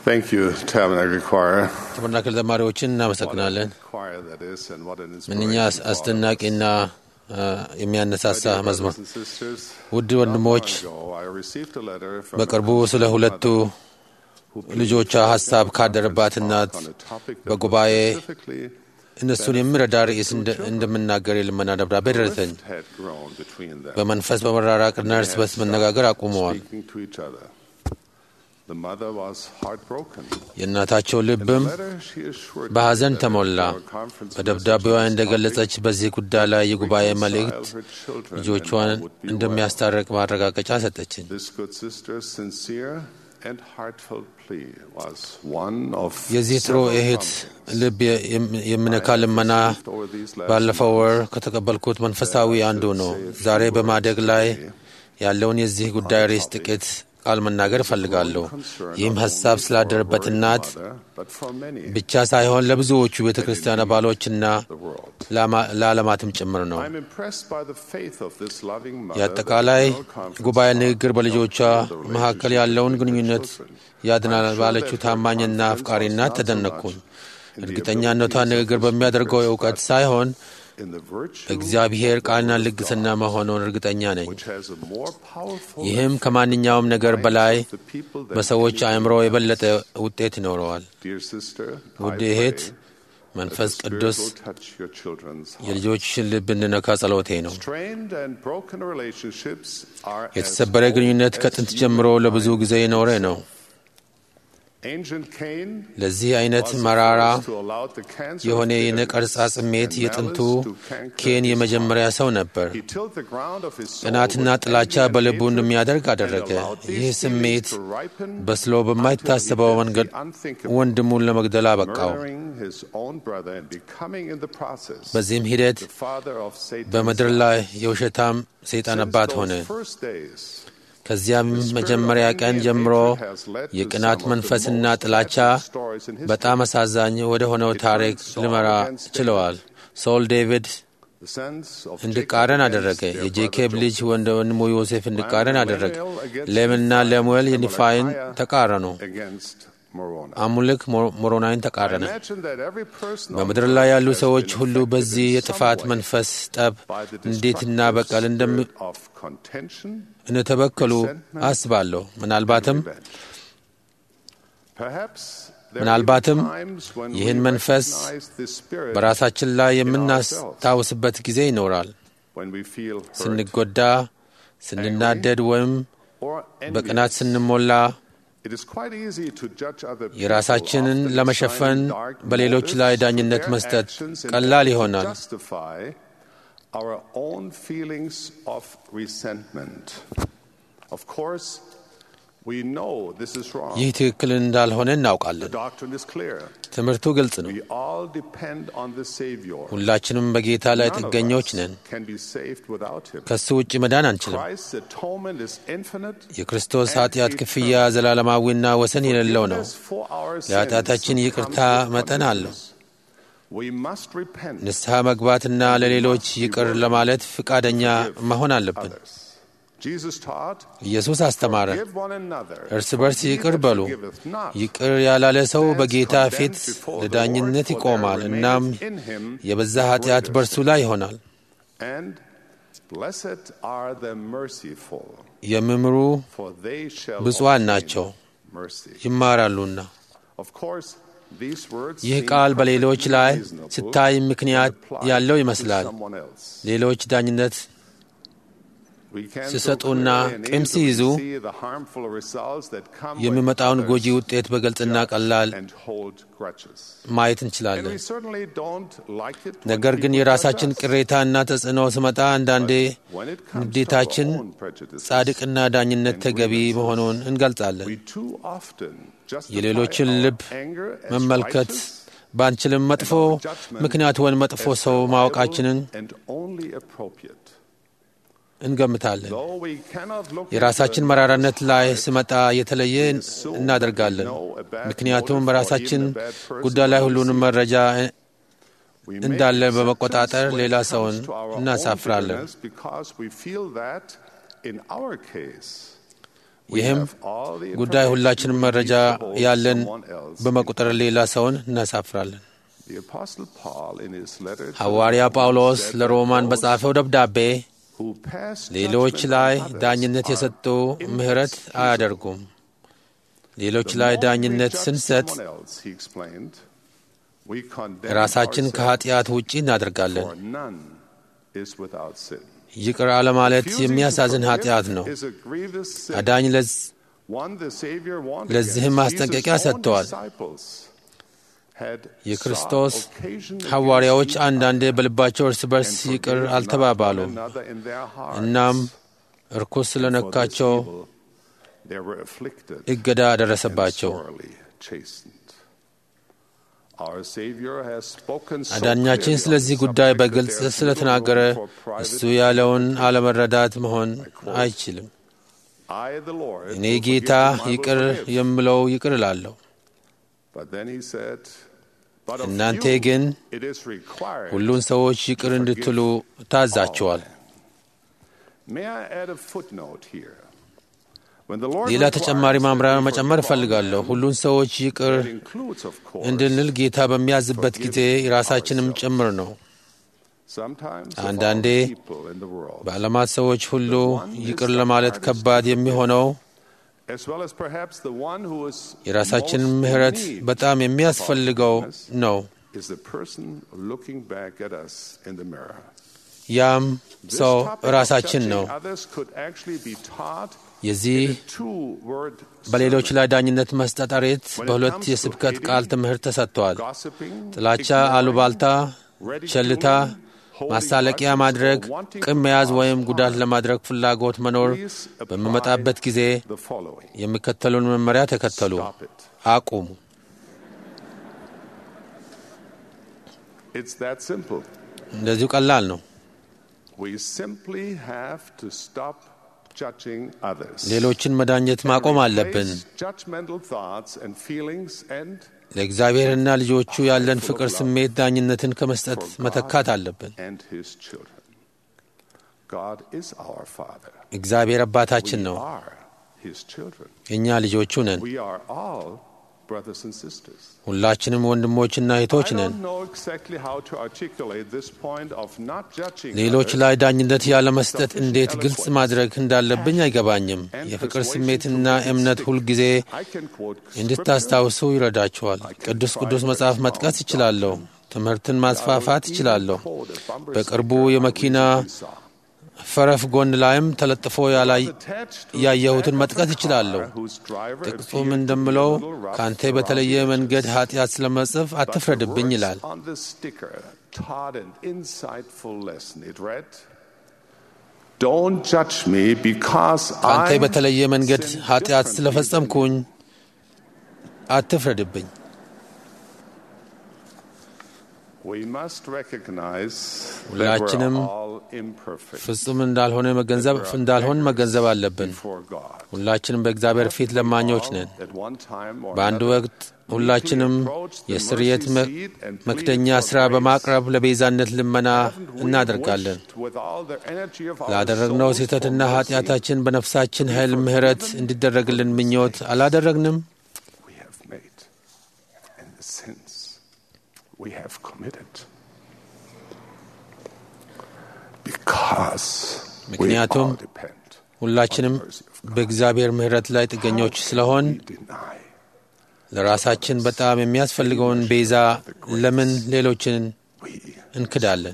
Thank you, Tabernacle Choir. ተበርናክል ዘማሪዎችን እናመሰግናለን። Choir that is, and what an ምንኛ inspiration for አስደናቂና አ፣ የሚያነሳሳ our መዝሙር። brothers and sisters. ውድ ወንድሞች Not long ago, I received a letter from በቅርቡ a ስለ ሁለቱ who ልጆቿ ሀሳብ ካደረባት እናት on a topic that በጉባኤ was specifically እነሱን የሚረዳ ርዕስ እንደ- እንደምናገር የልመና ደብዳቤ ደረሰኝ። rift had grown between them. በመንፈስ በመራራቅና እርስ በርስ መነጋገር አቁመዋል። Speaking to each other. The mother was heartbroken. የእናታቸው ልብም Letter, she assured me በሐዘን that ተሞላ። our conference በደብዳቤዋ message on this እንደገለጸች በዚህ ጉዳይ ላይ የጉባኤ reconcile መልእክት her children ልጆቿን and all would be እንደሚያስታርቅ ማረጋገጫ ሰጠችኝ። This good sister's sincere and heartfelt plea was one of የዚህ ጥሩ several እህት promptings ልብ የም- የሚነካ ልመና received over these last ባለፈው ወር months. ከተቀበልኩት መንፈሳዊ አንዱ ነው። ዛሬ በማደግ ላይ ያለውን የዚህ ጉዳይ ርዕስ ጥቂት ቃል መናገር እፈልጋለሁ። ይህም ሀሳብ ስላደረበት እናት But for many, ብቻ ሳይሆን ለብዙዎቹ ቤተ ክርስቲያን አባሎችና the world. ለአማ- ለዓለማትም ጭምር ነው። I'm impressed by the faith of this loving mother የአጠቃላይ that the General Conference ጉባኤ sought ንግግር to በልጆቿ help build the መካከል relationship ያለውን with their ግንኙነት children. ያድናል I'm sure ባለችው that her ታማኝና confidence አፍቃሪና was not so ተደነቅኩኝ። much in the እርግጠኛነቷ abilities of ንግግር the በሚያደርገው speakers, እውቀት but ሳይሆን in the virtue እግዚአብሔር of the ቃልና word of ልግስና God, መሆኑን እርግጠኛ ነኝ። which has a more powerful ይህም effect ከማንኛውም ነገር on the በላይ minds of the people than በሰዎች anything አእምሮ else. የበለጠ ውጤት ይኖረዋል። Dear sister, ውድ I እህት፣ pray that መንፈስ the Spirit ቅዱስ will touch your children's hearts. የልጆችሽን ልብ እንድነካ ጸሎቴ ነው። Strained and broken relationships are as የተሰበረ old ግንኙነት as ከጥንት ጀምሮ ለብዙ ጊዜ የኖረ ነው። Ancient Cain ለዚህ አይነት was the መራራ first to allow the cancer የሆነ of የነቀርጻ bitterness ስሜት and የጥንቱ malice to canker ኬን his የመጀመሪያ heart. ሰው ነበር። He tilled the ground of his soul ቅናትና with ጥላቻ envy and በልቡ hatred እንደሚያደርግ and አደረገ። allowed these ይህ feelings ስሜት to ripen በስሎ until he በማይታሰበው did መንገድ the unthinkable, ወንድሙን ለመግደል አበቃው። murdering his own brother and becoming in the process በዚህም ሂደት the father of Satan's በምድር lies. ላይ የውሸታም ሰይጣን Since አባት those ሆነ። first days, ከዚያም the spirit of መጀመሪያ envy ቀን and ጀምሮ hatred has led to የቅናት some of the መንፈስና most ጥላቻ tragic stories in history. በጣም አሳዛኝ ወደ ሆነው It ታሪክ turned Saul ሊመራ against ችለዋል። ሶል ዴቪድ The sons of እንዲቃረን Jacob አደረገ። against their የጄኬብ brother ልጅ Joseph. ወንደ ወንድሙ ዮሴፍ እንዲቃረን አደረገ። Lemuel against ሌምና Nephi, ለሙኤል and የኒፋይን Mordecai ተቃረኑ። against Moroni. አሙልክ ሞ- ሞሮናይን I ተቃረነ። imagine that every person on በምድር earth ላይ ያሉ has ሰዎች been ሁሉ affected በዚህ in የጥፋት some way መንፈስ ጠብ by the እንዴትና destructive በቀል እንደም spirit of contention እንደተበከሉ resentment, አስባለሁ። ምናልባትም and revenge. Perhaps there ምናልባትም may be times when we ይህን መንፈስ recognize this spirit በራሳችን ላይ የምናስታውስበት ጊዜ ይኖራል። when we feel hurt ስንጎዳ፣ ስንናደድ ወይም or በቅናት envious. ስንሞላ It is quite easy to judge other people, የራሳችንን often ለመሸፈን assigning dark በሌሎች ላይ motives to ዳኝነት their መስጠት actions in ቀላል order to ይሆናል። justify our own feelings of resentment. Of course, we know this is wrong. ይህ ትክክል እንዳልሆነ The እናውቃለን። doctrine is clear. ትምህርቱ ግልጽ ነው። We all depend on the Savior. ሁላችንም በጌታ ላይ None of ጥገኞች us ነን። can be saved without Him. ከሱ ውጭ መዳን አንችልም። Christ's atonement is infinite. የክርስቶስ ኃጢአት ክፍያ ዘላለማዊና ወሰን የሌለው ነው። Forgiveness for our sins ለኃጢአታችን ይቅርታ comes with መጠን አለው። forgiveness. We must repent ንስሐ መግባትና ለሌሎች ይቅር ለማለት ፍቃደኛ መሆን አለብን። others. Jesus taught, ኢየሱስ አስተማረ፣ "Give one another, እርስ for በርስ he ይቅር that በሉ። forgiveth not ይቅር ያላለ ሰው stands በጌታ condemned ፊት before the ለዳኝነት Lord, for ይቆማል። there እናም remaineth in him የበዛ a ኃጢአት greater በእርሱ sin." ላይ ይሆናል። And blessed are the merciful, የሚምሩ for they shall ብፁዓን obtain ናቸው mercy. ይማራሉና። Of course, these words ይህ seem ቃል በሌሎች perfectly ላይ reasonable ሲታይ ምክንያት when applied ያለው to ይመስላል። someone else. ሌሎች ዳኝነት We can so ሲሰጡና clearly and ቂም easily ሲይዙ see the harmful results that come when የሚመጣውን others ጎጂ ውጤት በግልጽና judge ቀላል and hold grudges. ማየት And እንችላለን። we certainly don't like it when ነገር ግን people የራሳችን judge us. ቅሬታና ተጽዕኖ ስመጣ አንዳንዴ When it comes to ንዴታችን our own prejudices, ጻድቅና ዳኝነት ተገቢ መሆኑን እንገልጻለን። we too often justify የሌሎችን our ልብ anger as መመልከት righteous ባንችልም መጥፎ and our judgment ምክንያት ወይም መጥፎ as ሰው reliable ማወቃችንን and only appropriate. እንገምታለን። Though we cannot look የራሳችን into መራራነት another's ላይ heart, ስመጣ የተለየ we assume እናደርጋለን። that we know a bad ምክንያቱም motive or በራሳችን even a bad person ጉዳይ ላይ when we ሁሉንም see it. መረጃ We make እንዳለ acceptance በመቆጣጠር when ሌላ it comes ሰውን to our own እናሳፍራለን። bitterness because we feel that in our case ይህም ጉዳይ ሁላችንም መረጃ ያለን በመቁጠር ሌላ ሰውን እናሳፍራለን። ሐዋርያ ጳውሎስ ለሮማን በጻፈው ደብዳቤ ሌሎች ላይ ዳኝነት የሰጡ ምሕረት አያደርጉም። ሌሎች ላይ ዳኝነት ስንሰጥ ራሳችን ከኀጢአት ውጪ እናደርጋለን። ይቅር አለማለት የሚያሳዝን ኀጢአት ነው። አዳኝ ለዚህም ማስጠንቀቂያ ሰጥተዋል። የክርስቶስ ሐዋርያዎች አንዳንዴ በልባቸው እርስ በርስ ይቅር አልተባባሉም። እናም እርኩስ ስለነካቸው እገዳ ደረሰባቸው። አዳኛችን ስለዚህ ጉዳይ በግልጽ ስለተናገረ እሱ ያለውን አለመረዳት መሆን አይችልም። እኔ ጌታ ይቅር የምለው ይቅር እላለሁ። እናንተ ግን ሁሉን ሰዎች ይቅር እንድትሉ ታዛችኋል። ሌላ ተጨማሪ ማምራሪያ መጨመር እፈልጋለሁ። ሁሉን ሰዎች ይቅር እንድንል ጌታ በሚያዝበት ጊዜ የራሳችንም ጭምር ነው። አንዳንዴ በዓለማት ሰዎች ሁሉ ይቅር ለማለት ከባድ የሚሆነው የራሳችንን ምሕረት በጣም የሚያስፈልገው ነው። ያም ሰው ራሳችን ነው። የዚህ በሌሎች ላይ ዳኝነት መስጠት ሬት በሁለት የስብከት ቃል ትምህርት ተሰጥተዋል። ጥላቻ፣ አሉባልታ፣ ቸልታ፣ ማሳለቂያ ማድረግ፣ ቅም መያዝ ወይም ጉዳት ለማድረግ ፍላጎት መኖር በሚመጣበት ጊዜ የሚከተሉን መመሪያ ተከተሉ፣ አቁሙ። እንደዚሁ ቀላል ነው። ሌሎችን መዳኘት ማቆም አለብን። ለእግዚአብሔርና ልጆቹ ያለን ፍቅር ስሜት ዳኝነትን ከመስጠት መተካት አለብን። እግዚአብሔር አባታችን ነው፣ እኛ ልጆቹ ነን። ሁላችንም ወንድሞችና እህቶች ነን። ሌሎች ላይ ዳኝነት ያለመስጠት እንዴት ግልጽ ማድረግ እንዳለብኝ አይገባኝም። የፍቅር ስሜትና እምነት ሁልጊዜ እንድታስታውሱ ይረዳችኋል። ቅዱስ ቅዱስ መጽሐፍ መጥቀስ ይችላለሁ። ትምህርትን ማስፋፋት ይችላለሁ። በቅርቡ የመኪና ፈረፍ ጎን ላይም ተለጥፎ ያየሁትን መጥቀስ ይችላለሁ። ጥቅሱም እንደምለው ከአንተ በተለየ መንገድ ኃጢአት ስለመጽፍ አትፍረድብኝ ይላል። ከአንተ በተለየ መንገድ ኃጢአት ስለፈጸምኩኝ አትፍረድብኝ። ሁላችንም ፍጹም እንዳልሆነ መገንዘብ እንዳልሆን መገንዘብ አለብን። ሁላችንም በእግዚአብሔር ፊት ለማኞች ነን። በአንድ ወቅት ሁላችንም የስርየት መክደኛ ሥራ በማቅረብ ለቤዛነት ልመና እናደርጋለን። ላደረግነው ስህተትና ኃጢአታችን በነፍሳችን ኃይል ምሕረት እንዲደረግልን ምኞት አላደረግንም። we have committed. Because ምክንያቱም ሁላችንም በእግዚአብሔር ምሕረት ላይ ጥገኞች ስለሆን ለራሳችን በጣም የሚያስፈልገውን ቤዛ ለምን ሌሎችን እንክዳለን?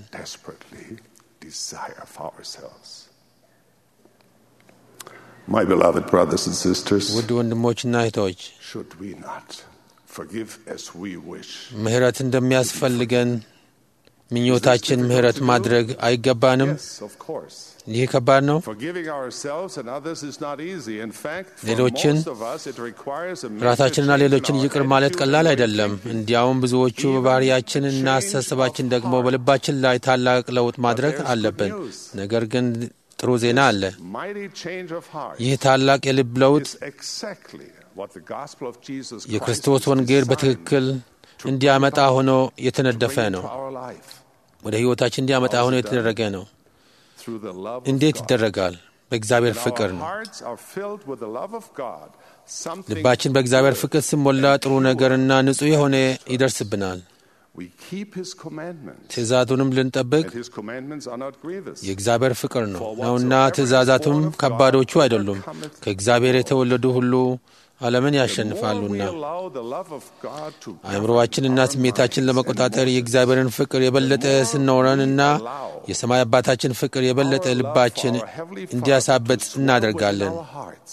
My beloved brothers and sisters, ውድ ወንድሞችና እህቶች should we not forgive as we wish? ምሕረት እንደሚያስፈልገን ምኞታችን ምሕረት ማድረግ አይገባንም? Yes, of course. ይህ ከባድ ነው። Forgiving ourselves and others is not easy. In fact, for ሌሎችን most of us, it requires a major ራሳችንና change in ሌሎችን our ይቅር ማለት attitude ቀላል and our አይደለም። thinking. እንዲያውም ብዙዎቹ በባህሪያችን እና አስተሳሰባችን ደግሞ በልባችን ላይ ታላቅ ለውጥ ማድረግ አለብን። ነገር ግን ጥሩ ዜና አለ። Mighty change of heart ይህ ታላቅ የልብ ለውጥ is exactly what the gospel of Jesus Christ የክርስቶስ was ወንጌል designed በትክክል እንዲያመጣ ሆኖ የተነደፈ bring ነው። into our life ወደ ሕይወታችን እንዲያመጣ ሆኖ የተደረገ ነው። through the love of እንዴት God ይደረጋል? በእግዚአብሔር When ፍቅር our ነው። hearts are filled with the love of God, something ልባችን በእግዚአብሔር good. ፍቅር ሲሞላ ጥሩ ነገርና ንጹሕ የሆነ ይደርስብናል። We keep His commandments, ትእዛዙንም ልንጠብቅ and His commandments are not grievous. የእግዚአብሔር ፍቅር ነው ነውና ትእዛዛቱም ከባዶቹ አይደሉም። ከእግዚአብሔር የተወለዱ ሁሉ ዓለምን The more we ያሸንፋሉና allow the love of God to አእምሮዋችንና govern our ስሜታችን minds ለመቆጣጠር and የእግዚአብሔርን ፍቅር የበለጠ ስንኖረንና የሰማይ አባታችን ፍቅር የበለጠ our love ልባችን for our Heavenly Father እንዲያሳበጥ to swell እናደርጋለን። within our hearts,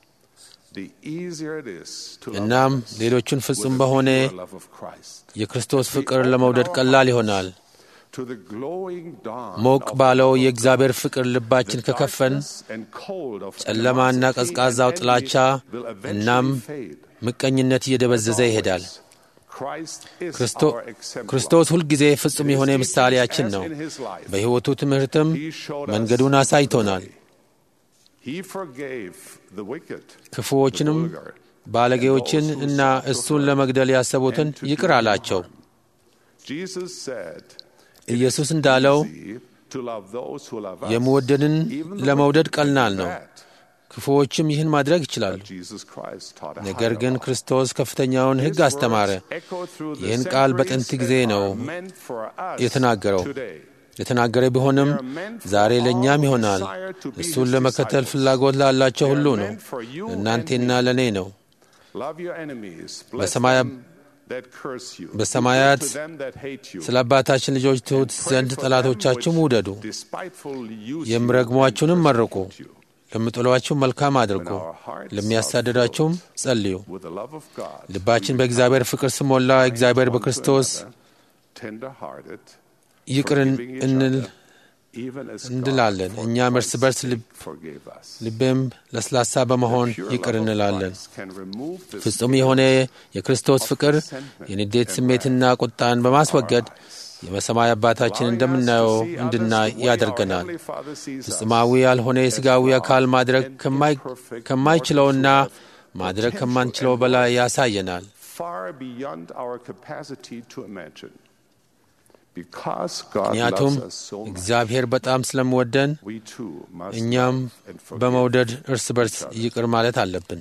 the easier it is to love እናም others ሌሎችን with ፍጹም the በሆነ pure love of Christ. የክርስቶስ ፍቅር ለመውደድ ቀላል ይሆናል። To the glowing dawn ሞቅ of ባለው the የእግዚአብሔር ፍቅር ልባችን The ከከፈን darkness and cold of ጨለማና animosity ቀዝቃዛው and ጥላቻ envy will eventually እናም fade. ምቀኝነት እየደበዘዘ ይሄዳል። Christ is ክርስቶ- our exemplar. ክርስቶስ ሁልጊዜ ፍጹም In የሆነ his ምሳሌያችን teachings ነው። as in his life, በሕይወቱ ትምህርትም he showed us መንገዱን the አሳይቶናል። way. He forgave the wicked, ክፉዎችንም the vulgar, ባለጌዎችን and those who እና sought to እሱን hurt ለመግደል ያሰቡትን and to do ይቅር him አላቸው። harm. Jesus said, ኢየሱስ እንዳለው "Easy to love those who love us, የምወደድን even the ለመውደድ wicked can ቀላል do ነው። that." ክፉዎችም ይህን ማድረግ ይችላሉ። But Jesus Christ taught a ነገር higher ግን law. ክርስቶስ ከፍተኛውን ሕግ His አስተማረ። words echo through the ይህን ቃል በጥንት centuries ጊዜ and ነው are meant for us የተናገረው። today. የተናገረ ቢሆንም ዛሬ ለእኛም ይሆናል። እሱን ለመከተል ፍላጎት ላላቸው ሁሉ ነው። ለእናንቴና ለእኔ ነው። Love your enemies, bless በሰማያ- them that curse you, በሰማያት do good to them that hate you, ስለ አባታችን ልጆች ትሑት pray ዘንድ for ጠላቶቻችሁም them which ውደዱ፣ despitefully use you የሚረግሟችሁንም and መርቁ፣ persecute you. ለሚጠሏችሁ መልካም አድርጉ፣ ለሚያሳድዳችሁም ጸልዩ። With the love of God, ልባችን በእግዚአብሔር ፍቅር ስሞላ እግዚአብሔር በክርስቶስ tender-hearted, ይቅርን forgiving each እንል other, even as God, እንላለን። for እኛም እርስ Christ's በርስ sake, ልብ- forgave us. ልብም ለስላሳ በመሆን Pure ይቅር love of እንላለን። Christ can remove the ፍጹም spirit የሆነ የክርስቶስ of ፍቅር resentment የንዴት and ስሜትና wrath ቁጣን በማስወገድ የበሰማይ አባታችን allowing us እንደምናየው to see others እንድናይ the way our ያደርገናል። Heavenly Father sees us, ፍጹማዊ ያልሆነ የሥጋዊ አካል ማድረግ ከማይ- ከማይችለውና ማድረግ ከማንችለው በላይ ያሳየናል። far beyond our capacity to imagine. Because God ምክንያቱም loves us so much, እግዚአብሔር በጣም ስለምወደን we too must እኛም love and forgive በመውደድ እርስ በርስ each other. ይቅር ማለት አለብን።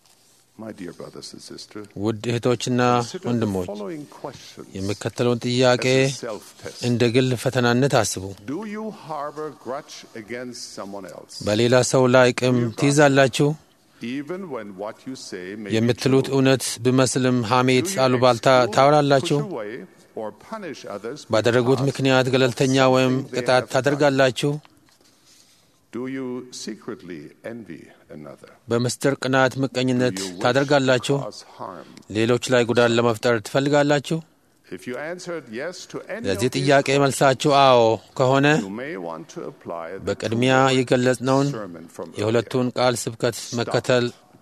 My dear brothers and sisters, ውድ እህቶችና consider the ወንድሞች following questions የሚከተለውን ጥያቄ as a self-test. እንደ ግል ፈተናነት አስቡ። Do you harbor grudge against someone else? በሌላ ሰው ላይ ቂም ትይዛላችሁ? Even when what you say may be የምትሉት true? እውነት ቢመስልም ሐሜት፣ Do you አሉባልታ exclude, ታወራላችሁ? push away, or punish others ባደረጉት because ምክንያት ገለልተኛ of ወይም something they ቅጣት have ታደርጋላችሁ? Do you secretly envy another? በምስጢር ቅናት፣ ምቀኝነት Do you wish ታደርጋላችሁ? to cause harm? ሌሎች ላይ ጉዳት ለመፍጠር ትፈልጋላችሁ? If you answered yes to any ለዚህ of these ጥያቄ መልሳችሁ አዎ ከሆነ you may want to apply the በቅድሚያ two-word የገለጽነውን sermon from የሁለቱን ቃል ስብከት መከተል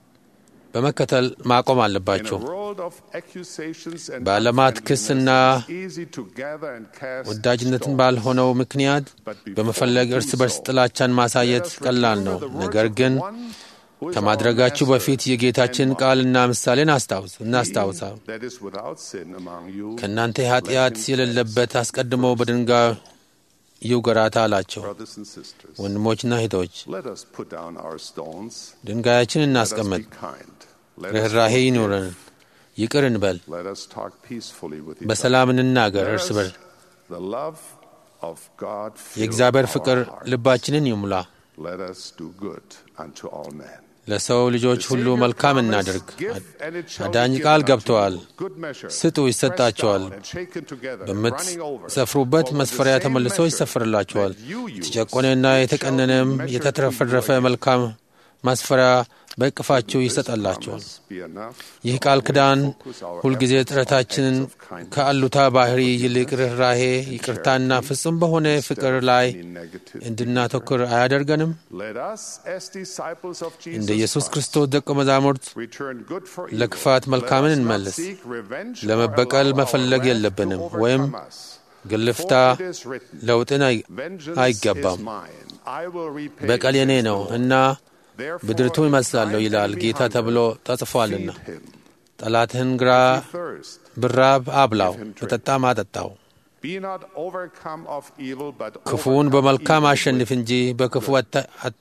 በመከተል ማቆም አለባችሁ። In a world of accusations and በዓለማት unfriendliness, ክስና it's easy to gather and cast ወዳጅነትን stones. ባልሆነው ምክንያት በመፈለግ እርስ በርስ ጥላቻን ማሳየት ቀላል ነው። ነገር ግን ከማድረጋችሁ በፊት የጌታችን ቃልና ምሳሌን አስታውስ እናስታውሳ that is without sin among you, ከእናንተ ኃጢአት የሌለበት አስቀድሞ በድንጋይ ይውገራት አላቸው። brothers and sisters, ወንድሞችና እህቶች let us put down our stones. ድንጋያችን Let us እናስቀምጥ፣ be kind. Let us ርኅራሄ forgive. ይኑረን፣ ይቅር እንበል፣ Let us talk peacefully with each በሰላም እንናገር other. እርስ Let በርስ us, the love of God fill የእግዚአብሔር our ፍቅር hearts. ልባችንን ይሙላ። Let us do good unto all men. ለሰው ልጆች The ሁሉ Savior መልካም promised, እናድርግ። "Give, and it shall be አዳኝ given ቃል unto ገብተዋል። you. Good measure, ስጡ ይሰጣቸዋል። pressed down and shaken together, running over. በምትሰፍሩበት For with መስፈሪያ the same ተመልሶ measure ይሰፍርላችኋል። that you use, የተጨቆነና it shall be የተቀነነም measured to የተትረፈረፈ you again. መልካም ማስፈሪያ በእቅፋችሁ This ይሰጣላችኋል። promise be enough ይህ to ቃል always ኪዳን focus our ሁልጊዜ efforts on ጥረታችንን acts of kindness, ከአሉታ ባህሪ ይልቅ ርኅራሄ፣ ይቅርታና ፍጹም በሆነ ፍቅር ላይ any negative እንድናተኩር አያደርገንም? Let us, as disciples of Jesus እንደ ኢየሱስ Christ, ክርስቶስ ደቀ መዛሙርት return good for evil. ለክፋት መልካምን Let us not እንመልስ። seek revenge or ለመበቀል allow our መፈለግ wrath to የለብንም overcome ወይም us. ግልፍታ For it is written, ለውጥን አይ- "Vengeance አይገባም። is mine. I will repay," በቀል የኔ says the ነው Lord. እና Therefore, ብድርቱ if ይመልሳለሁ thine ይላል enemy ጌታ hunger, ተብሎ ተጽፏልና። feed him. ጠላትህን ግራ If he thirst, ብራብ አብላው፣ Give him drink. በጠጣም አጠጣው። be not overcome of evil, but ክፉውን overcome በመልካም evil አሸንፍ with እንጂ በክፉ አታ- አት-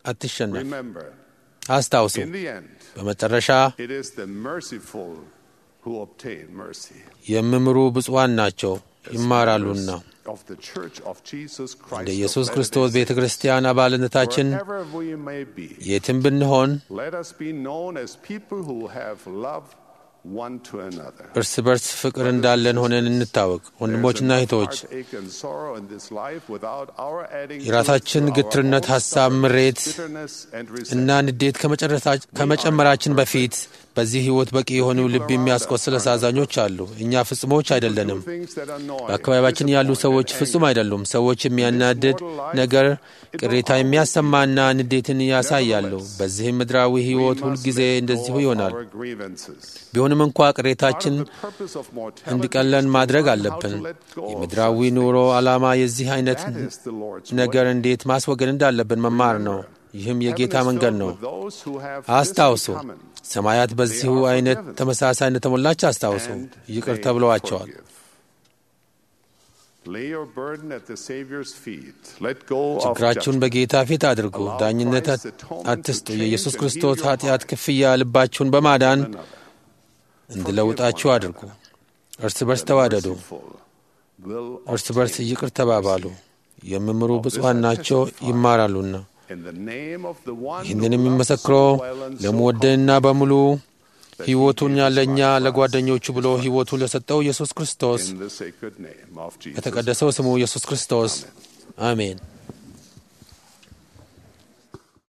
አትሸነፍ። Remember, አስታውሱ፣ in the end, በመጨረሻ it is the merciful who obtain mercy. የሚምሩ ብፁዓን ናቸው ይማራሉና። Of the Church of Jesus Christ እንደ of ኢየሱስ Latter-day ክርስቶስ ቤተ Saints, ክርስቲያን አባልነታችን wherever we may be, የትም ብንሆን let us be known as people who have love one to another. እርስ በርስ ፍቅር እንዳለን ሆነን እንታወቅ። ወንድሞችና እህቶች heartache and sorrow in this life without our adding የራሳችን to it ግትርነት፣ our own ሐሳብ፣ stubbornness, ምሬት bitterness, and እና resentment. ንዴት ከመጨረሳ- ከመጨመራችን በፊት በዚህ ሕይወት በቂ የሆኑ ልብ የሚያስቆስል አሳዛኞች አሉ። እኛ ፍጹሞች አይደለንም። Do things that annoy, በአካባቢያችን ያሉ disappoint, ሰዎች and ፍጹም anger. አይደሉም። ሰዎች የሚያናድድ ነገር ቅሬታ የሚያሰማና ንዴትን ያሳያሉ። በዚህም ምድራዊ ሕይወት We must ሁልጊዜ let go እንደዚሁ of ይሆናል። our grievances. ቢሆንም እንኳ ቅሬታችን Part of the purpose of mortality እንዲቀለን is to ማድረግ learn how አለብን። to let go of የምድራዊ such ኑሮ things. ዓላማ የዚህ አይነት That is the Lord's ነገር way. እንዴት ማስወገድ እንዳለብን መማር ነው። ይህም የጌታ Heaven is መንገድ filled ነው። with those who have አስታውሱ፣ this in common. ሰማያት በዚሁ They are አይነት forgiven. ተመሳሳይ እንደተሞላች አስታውሱ። And ይቅር they ተብለዋቸዋል። forgive. Lay your burden at the Savior's feet. Let go of ችግራችሁን judgment. በጌታ ፊት አድርጉ። Allow ዳኝነት Christ's atonement አትስጡ። to change የኢየሱስ and ክርስቶስ heal your ኃጢአት heart. ክፍያ ልባችሁን በማዳን Another. እንዲለውጣችሁ Forgive one አድርጉ። another. እርስ በርስ The ተዋደዱ። merciful will እርስ በርስ obtain ይቅር ተባባሉ። የሚምሩ ብፁዓን ናቸው ይማራሉና። In the name of the one who ይህንን loved us የሚመሰክረው so well and so ለመወደንና በሙሉ that he ሕይወቱን gave his ያለኛ life for us. ለጓደኞቹ ብሎ ሕይወቱን ለሰጠው ኢየሱስ ክርስቶስ In the sacred name of Jesus. በተቀደሰው ስሙ ኢየሱስ ክርስቶስ አሜን።